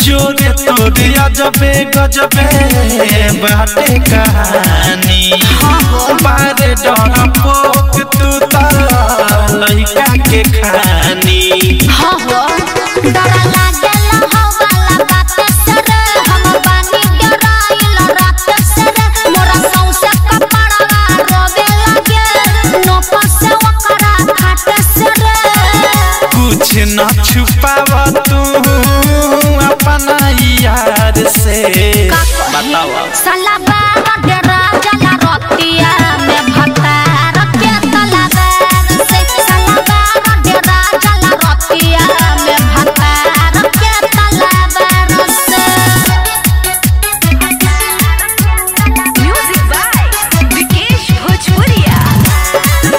जोरे तोरे अजबे गजबे बाटे कहानी बारे डर पोक तू त लइका के खानी हाँ हो डर लागेला हवाला बात से रे हम बानी डराइल रात से रे मोरा सौसे कपड़वा रोवे लागे नोप से ओकरा खाट से रे कुछ न छुपाव तू अपना यार से बतावा साला बाबा डरा जला रोतिया में भतार के तलाबार से साला बाबा डरा जला रोतिया में भतार के तलाबार से Music by Vikesh Bhojpuria.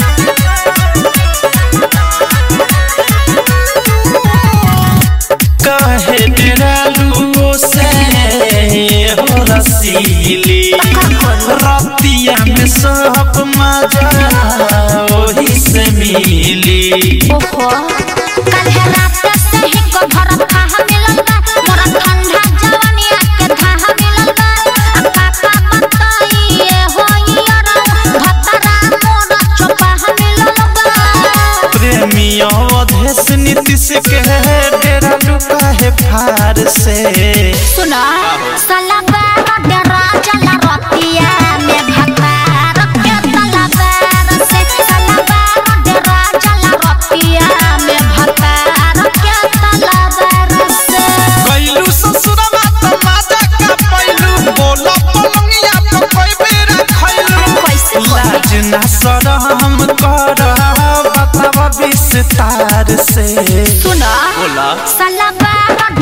कहे डेरालू से हो रसीली रतिया में सब मजा वही से मिली ओहो कल है रात से ही को भर खाह मिलल बा मोरा ठंडा जवानी के धाह मिलल बा अब पापा बताइए होई अरौ भतरा मोरा चोपाह मिलल बा प्रेमी अवधेश नीतीश के डेरालू कहे फार से सुना साला बाबा डरा जला रतिया में भतार के तलाबार से साला बाबा डरा जला रतिया में भतार के तलाबार से कैलू ससुरवा त माजा का पैलू बोला पलंगिया तो कोई बेरा खैलू कैसे लाज ना सरम कर बतावा विस्तार से सुना बोला साला बाबा